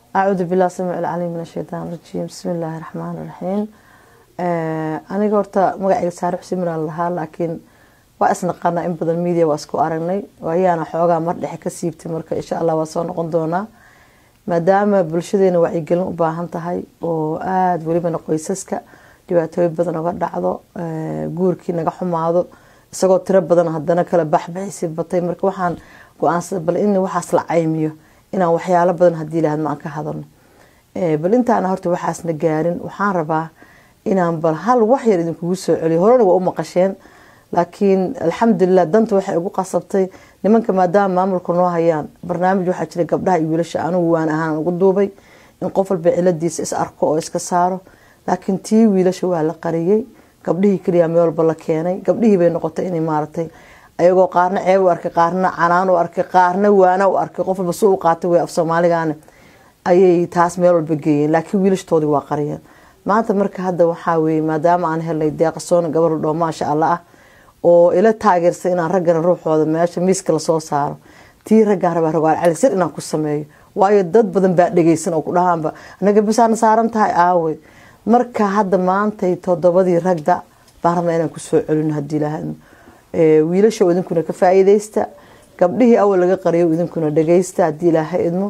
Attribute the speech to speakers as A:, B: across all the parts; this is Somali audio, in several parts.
A: acuudu bilah samiic alcaliim min ashaytaan rajiim bismi illaahi raxmaan raxiim aniga horta magacayga saare xuseen miraan lahaa laakiin waa isnaqaanaa in badan media waa isku aragnay ayaana xoogaa mar dhexe ka siibtay marka insha allah waa soo noqon doonaa maadaama bulshadeena wacyigelin u baahan tahay oo aada welibana qoysaska dhibaatooyin badan oga dhacdo guurkii naga xumaado isagoo tiro badan hadana kala baxbaxaysi batay marka waxaan go-aansaday bal in waxaas la caymiyo inaan waxyaalo badan hadii lahad ma aan ka hadalno bal intaana horta waxaasna gaarin waxaan rabaa inaan bal hal wax yar idinkugu soo celiyo horena waa u maqasheen laakiin alxamdulilah danta waxay ugu qasabtay nimanka maadaama maamulka noo hayaan barnaamij waxaa jira gabdhaha iyo wiilasha anigu waan ahaan ugu duubay in qof walba ciladiisa is arko oo iska saaro laakiin tii wiilasha waa la qariyey gabdhihii keliya meel walba la keenay gabdhihii bay noqotay inay maaragtay ayagoo qaarna ceeb u arkay qaarna canaan u arkay qaarna waana u arkay qof walba su u qaatay way af soomaaligaane ayay taas meel walba geeyeen laakiin wiilashtoodii waa qariyeen maanta marka hadda waxaa weeye maadaama aan helnay deeqasoona gabar dhoo maasha allah ah oo ila taageersay inaan raggana ruuxooda meesha miiska lasoo saaro tii raggaan rabaa rogaal calisir inaan ku sameeyo waayo dad badan baa dhegeysan oo ku dhahaanba anaga bisaana saaran tahay aawey marka hadda maantay todobadii ragda baan rabnaa inaan kusoo celino hadii lahaadno wiilasha idinkuna ka faa-iideysta gabdhihii awal laga qariyo idinkuna dhageysta hadii ilaaha idmo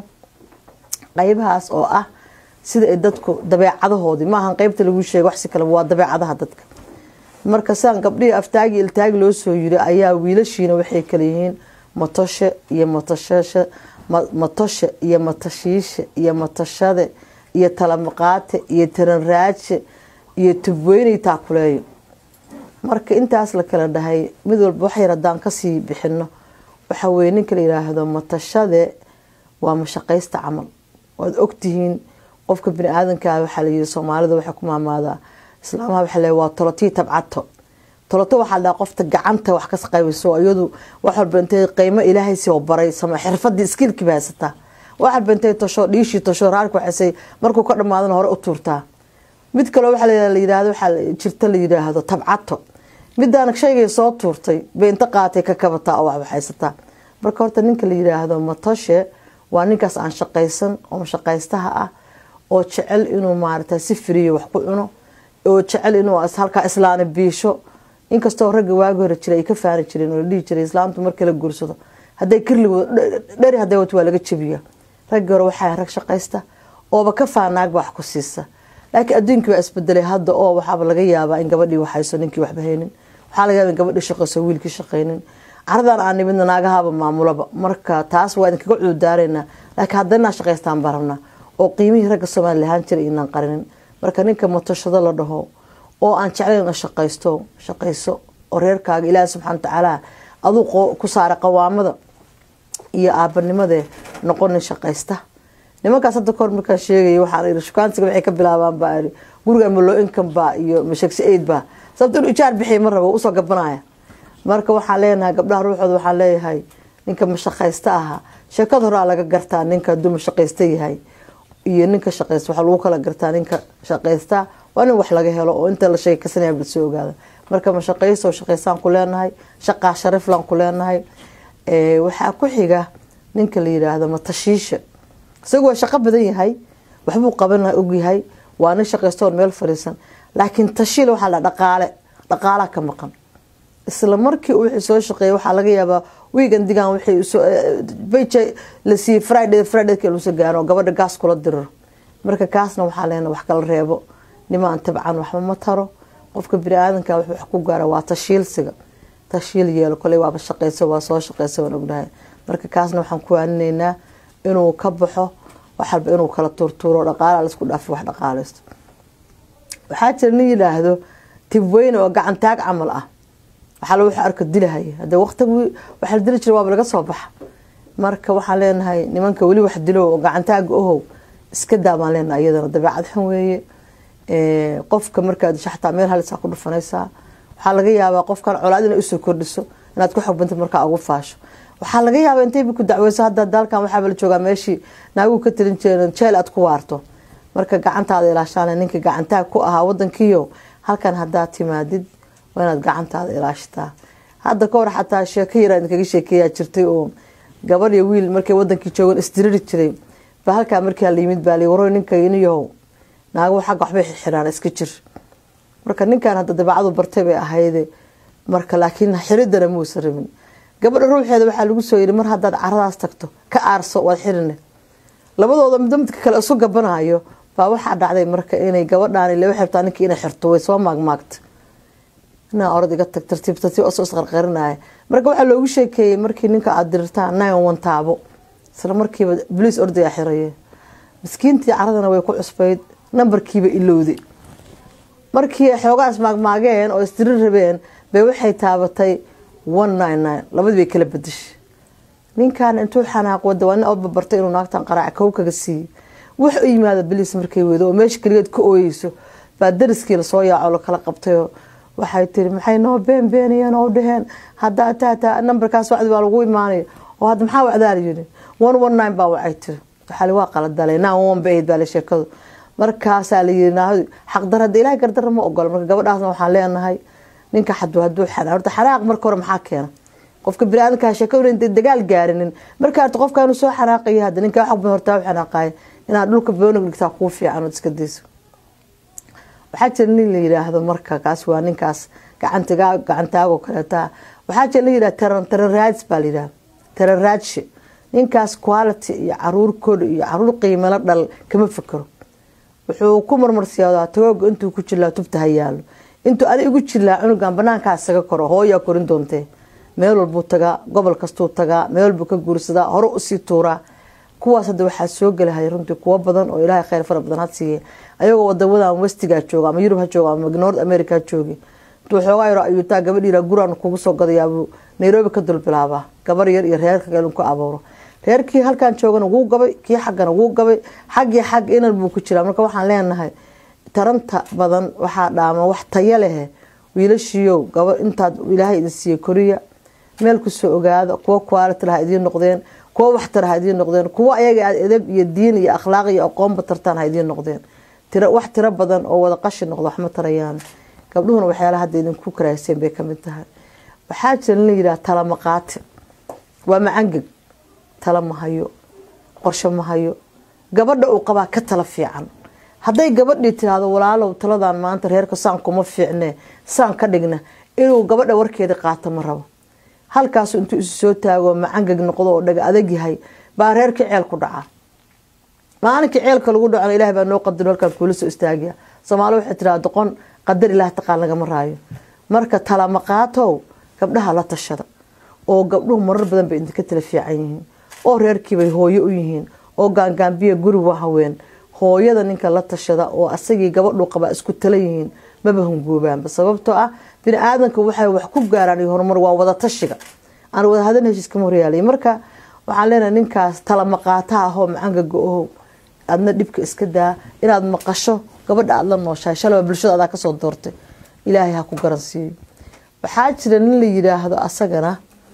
A: qeybahaas oo ah sida ay dadku dabeecadahoodii maahan qeybta lagu sheega waxsi kale waa dabeecadaha dadka marka siaan gabdhihii aftaagi iltaagi loo soo yiri ayaa wiilashiina waxay kala yihiin matoshe iyo matashashe matoshe iyo matashiishe iyo matashade iyo talamaqaate iyo taranraaje iyo tubweynay taakuleeyo marka intaas la kala dhahay mid walba waxyar haddaan kasii bixino waxa weye ninka la yiraahdo matashade waa mashaqaysta camal waad ogtihiin qofka bini aadankaa waxaa layiri soomaalida waxay ku maamaadaa islaamaha waxa le waa tolotii tabcato toloto waxaa dhaha qofta gacanta wax ka qaybiso iyadu wax walba intay qeymo ilaahay soo baray sama xirfadii iskiilkiiba haysataa wax walba intay tosho dhiishii tosho raarka waxaysay markuu ka dhamaadana hore u tuurtaa mid kaloo waxaa la yiraahdo waxaa jirta la yiraahdo tabcato midaana shaygay soo tuurtay bay inta qaatay ka kabataa oo waxbaxaysataa marka horta ninka la yiraahdo matoshe waa ninkaas aan shaqaysan oo shaqaystaha ah oo jecel inuu maarata si firiyo wax ku cuno oo jecel inuu halkaa islaana biisho inkastoo ragga waagi hore jira ay ka faani jireen oo la dhihi jiray islaamtu markii la guursado hadday kirligood dheri hadday wato waa laga jabiya raggi hore waxaa rag shaqaysta ooba ka faanaagba wax ku siisa laakiin adduunkii waa isbedelay hadda oo waxaaba laga yaabaa in gabadhii waxayso ninkii waxba haynin waxaa laga yaaba in gabadhii shaqayso wiilkii shaqaynin caradan aan nimidna naagahaba maamulaba marka taas waa idinkaga cududaaraynaa laakiin haddanaa shaqaystaan baan rabnaa oo qiimihii ragga soomaali lahaan jiray inaan qarinin marka ninka matashado la dhaho oo aan jeclayn ina shaqaysto shaqayso oo reerkaaga ilaahi subxana watacaala aduu ku saara qawaamada iyo aabanimade noqonin shaqaysta nimankaas hadda kahor markaan sheegay waxaan iri shukaansiga waxay ka bilaabaan baa iri guriga malo income baa iyo mashegsi aid baa sababto inuu ijaar bixiy ma rabo usoo gabanaya marka waxaan leenahay gabdhaha ruuxooda waxaan leeyahay ninka mashaqaysta ahaa sheekada horaa laga gartaa ninka haduu mashaqaysta yahay iyo ninka shaqaysta waxaa lagu kala gartaa ninka shaqaysta waa nin wax laga helo oo inta la sheekaysanaya lasoo ogaada marka mashaqaysta oo shaqaystaan ku leenahay shaqaa shariflaan ku leenahay waxaa ku xiga ninka la yiraahdo matashiisha isagu waa shaqo badan yahay waxbuu qaban ogyahay waa nin shaqaystoon meel fariisan laakiin tashiil waxaa la dhaqaale dhaqaalaa ka maqan isla markii wixii soo shaqeeyay waxaa laga yaabaa wiigan digaan wixii bj la siiyey friday fridayka lagu soo gaaro gabadha gaas kula diriro marka kaasna waxaa leena wax kala reebo nimaan tabcan waxba ma taro qofka bini aadanka wuxuu wax ku gaara waa tashiilsiga tashiil yeelo koley waaba shaqeysa waa soo shaqeysa waan ognahay marka kaasna waxaan ku aaninaynaa inuu ka baxo wax walba inuu kala tuurtuuro dhaqaala laisku dhaafo wax dhaqaaleysto waxaa jira nin yidhaahdo tibweyne oo gacantaag camal ah waxaa lagu arka dilahaya hade waqtigi waxaa la dili jira waaba laga soo baxa marka waxaan leenahay nimanka weli wax dilo oo gacantaaga ohow iska daa baan leenahay iyadana dabeecad xun weeye qofka markaad disho xataa meel halisaa ku dhufanaysaa waxaa laga yaabaa qofkan colaad inay usoo kordhiso inaad ku xogbanta markaa ugu faasho waxaa laga yaabaa intayba ku dacweyso hadda dalkan waxaaba la joogaa meeshii naaguhu ka talin jireen jeel aad ku waarto marka gacantaada ilaashaan ninka gacantaag ku ahaa wadankiio halkan haddaad timaadid waa inaad gacantaada ilaashataa hadda ka hor xataa sheeko yaraa idinkaga sheekeeyaa jirtay oo gabadh iyo wiil markay wadankii joogan isdiriri jiray ba halkaa markaa la yimid baa li waro ninka iniyahow naago xagga waxbay xiraan iska jir marka ninkan hadda dabeecadu bartay bay ahayde marka laakiin xiridana muusan rabin gabadha ruuxeeda waxaa lagu soo yiri mar haddaad caradaas tagto ka aarso waad xirine labadooda midba midka kale isu gabanayo baa waxaa dhacday marka inay gabadhaan laba xirtaa ninkii inay xirto way soo maagmaagta inaa orod iga tag tartiib tartiib oo soo isqarqarinaya marka waxaa loogu sheekeeyey markii ninka aada dirirtaan nine one taabo isla markiiba boliis ordayaa xiraye miskiintii caradana way ku cusbayd nambarkiiba ilowday markii xoogaa ismaagmaageen oo isdirir rabeen bay waxay taabatay one nine nine labadii bay kala bedeshay ninkan intuu xanaaq wada waa nin awdba bartay inuu naagtan qaraaca kow kaga siiyey wax u yimaada boliis markay weydo oo meesha keligeed ka ooyeyso baa dariskii lasoo yaaco lakala qabtayoo waxay tiri maxay noo been beenayeen oo dhaheen hadaa taataa nambarkaas wacdi baa lagu imaanaya oo hadda maxaa wacdaala yidhi one one nine baa wacay tiri waxaa waa qaladalay nine one ba ahayd baa la sheekadu markaasaa la yiri naahadu xaqdar hadda ilahay gardara ma ogola marka gabadhaasna waxaan leenahay ninka xadu haduu xanaa horta xanaaq marka hore maxaa keena qofka biniaadamka sheekada inta dagaal gaarinin marka horta qofka inuu soo xanaaqaya hadda ninka wax badan horta u xanaaqaya inaad dhulka boonig dhigtaa kuu fiican ood iska dayso waxaa jira nin la yidhaahdo marka kaas waa ninkaas gacantiga gacantaagoo kaleeta waxaa jira la yidhahda taran taran raadis baa la yidhahda taran raadshe ninkaas quality iyo caruur kod iyo caruur qiimalo dhal kama fikero wuxuu ku marmarsiyaadaa tagooga intuu ku jirlaa tubta ha yaalo intuu ani igu jirlaa cunugan banaankaa isaga koro hooyaa korin doontee meel walbuu tagaa gobol kastuu tagaa meel walbuu ka guursadaa hore usii tuuraa kuwaas hadda waxaa soo gelahay runtii kuwo badan oo ilaahay kheyr fara badan ha siiye ayagoo wadamadan westigaa jooga ama yurub ha jooga ama north america ha joogi intuu xoogaa yaro ayuutaa gabadh yira guraan kugu soo gadayaabuu nairobi ka dulbilaabaa gabar yar iyo reerka kale ku abuuro reerkii halkan joogana wuu gabay kii xaggana wuu gabay xaggii xag inan buu ku jiraa marka waxaan leenahay taranta badan waxaa dhaama wax taya lehe wiilashiiyow gaba intaad ilaahay idin siiye koriya meel kusoo ogaada kuwo quality ha idiin noqdeen kuwo waxtar ha idiin noqdeen kuwo ayaga aad edab iyo diin iyo akhlaaq iyo aqoonba tartaan ha idiin noqdeen wax tiro badan oo wada qashi noqdo waxma tarayaan gabdhuhuna waxyaalaha hadda idinku karayseen bay kamid tahay waxaa jira in la yidhaha tala maqaati waa macangeg tala ma hayo qorsho ma hayo gabadha uu qabaa ka tala fiican hadday gabadhii tiraahdo walaalow taladan maanta reerka saan kuma fiicne saan ka dhigna inuu gabadha warkeeda qaato ma rabo halkaasu intuu isu soo taago macangeg noqdo oo dhaga adag yahay baa reerka ceel ku dhacaa maalinkii ceelka lagu dhacona ilaah baa noo qadaro halkaan kuula soo istaagiya soomaali waxay tiraa doqon qadar ilaah taqaan lagama raayo marka talamaqaatow gabdhaha la tashada oo gabdhuhu marar badan bay idinka tala fiican yihiin oo reerkiibay hooyo u yihiin oo gaangaambiya guri waa haween hooyada ninka la tashada oo asagii gabadhu qabaa isku tala yihiin maba hungoobaanba sababtoo ah bini aadanka waxay wax ku gaaraan iyo horumar waa wada tashiga aan wada hadan heshiis kama horyaalay marka waxaan leenahay ninkaas tala maqaata ahoo macangaga ohow aadna dhibka iska daa inaad maqasho gabadha aada la nooshahay shalaba bulshada adaa kasoo doortay ilaahay ha ku garansiiyo waxaa jira nin la yidhaahdo asagana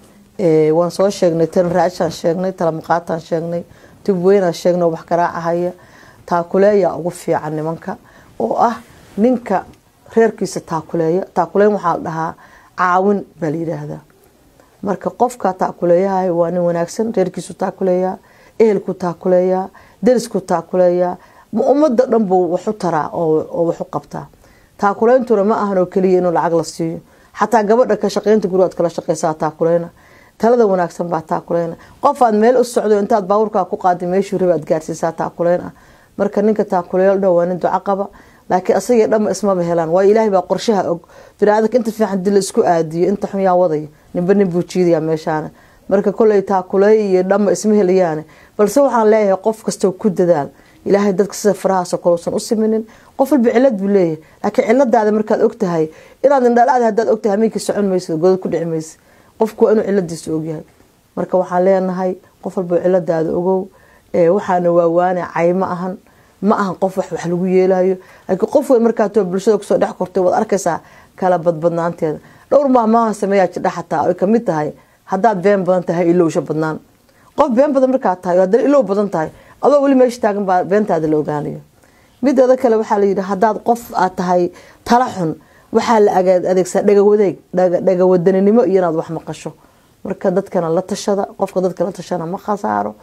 A: waan soo sheegnay tanraashaan sheegnay talamaqaataan sheegnay tubweynaan sheegnay wax garaacahaya taakuleeya ugu fiican nimanka oo ah ninka reerkiisa taakuleeya taakuleyn waxaa la dhahaa caawin baa la yidhaahdaa marka qofka taakuleeyahay waa nin wanaagsan reerkiisu taakuleeyaa ehelku taakuleeyaa darisku taakuleeyaa ummada dhan buu waxu taraa oo waxu qabtaa taakuleyntuna ma ahan oo keliya inuu lacag la siiyo xataa gabadha ka shaqeynta gurigaad kala shaqeysaa taakuleyna talada wanaagsan baa taakuleyna qof aad meel u socdo intaad baabuurkaa ku qaaday meeshuu rabi aad gaarsiisaa taakuleyn ah marka ninka taakuleeyo dhan waa nin duco qaba laakiin asagii dhanba ismaba helaan waayo ilaahay baa qorshaha og biniaadanka inta fiican dil isku aadiyo inta xun yaa wadaya ninba nin buu jiidaya meeshaana marka koley taakuleey iyo dhanba isma helayaane balse waxaan leeyahay qof kastoo ku dadaal ilaahay dadka sida farahaasoo kale usan u siminin qof walba cilad buu leeyahay laakiin ciladaada markaad ogtahay inaad indhalaada hadaad ogtahay hamiinkii socon maysa godad ku dhici maysa qofku waa inuu ciladiisa ogyahay marka waxaan leenahay qof walba ciladaada ogow waxaana waawaane cay ma ahan ma ahan qof wax wax lagu yeelayo laakiin qof weyn markaatoo bulshada kusoo dhex kortay waad arkaysaa kala badbadnaanteeda dhowr maahmaaha sameeyaa jidha xataa ay kamid tahay haddaad been badan tahay ilowsha badnaan qof been badan markaad tahay haddana ilow badan tahay adoo weli meesha taagan baa beentaada la ogaanayo mideeda kale waxaa layidhi haddaad qof aad tahay tala xun waxaa la adeegsaa dhagawadeeg dhagawadaninimo iyo inaad wax maqasho marka dadkana la tashada qofka dadka la tashana ma khasaaro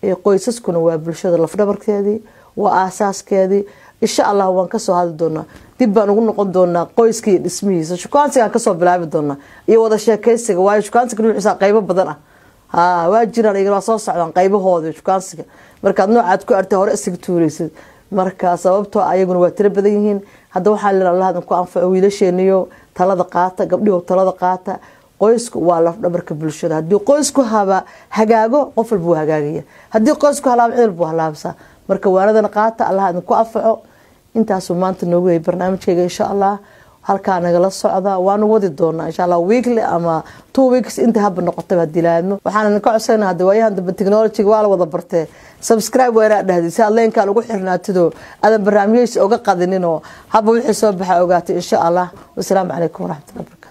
A: qoysaskuna waa bulshada lafdhabarkeedii waa aasaaskeedii insha allah waan kasoo hadli doonaa dib baan ugu noqon doonaa qoyska iyo dhismihiisa shukaansigaan kasoo bilaabi doonaa iyo wada sheekeysiga waayo shukaansiga nuuciisa qeybo badan ah ha waa jiraan iyagana waa soo socdaan qeybahooda shukaansiga markaad noocaad ku artay hore isaga tuureysid marka sababtoo ayaguna waa tiro badan yihiin hadda waxaa len allah idinku anfaco wiilasheeniyo talada qaata gabdhiho talada qaata qoysku waa lafdhabarka bulshada haddii qoysku haba hagaago qof walba wuu hagaagaya haddii qoysku halaabo cid walba halaabsaa marka waanadana qaata allah idinku anfaco intaasuu maanta noogu yay barnaamijkeyga insha allah halkaa nagala socda waanu wadi doonaa insha allah weekly ama two weeks inta haba noqotaba hadii laadmo waxaan idinka codsana hadda waayahan dambe technologyga waa la wada bartee subscribe waa inaad dhahdi si aad leenkaan ugu xirnaatido aadan barnaamijyadiisa oga qadinin oo haba wixii soo baxa ogaatay insha allah wasalaamu calaykum waraxmatullahi barakatu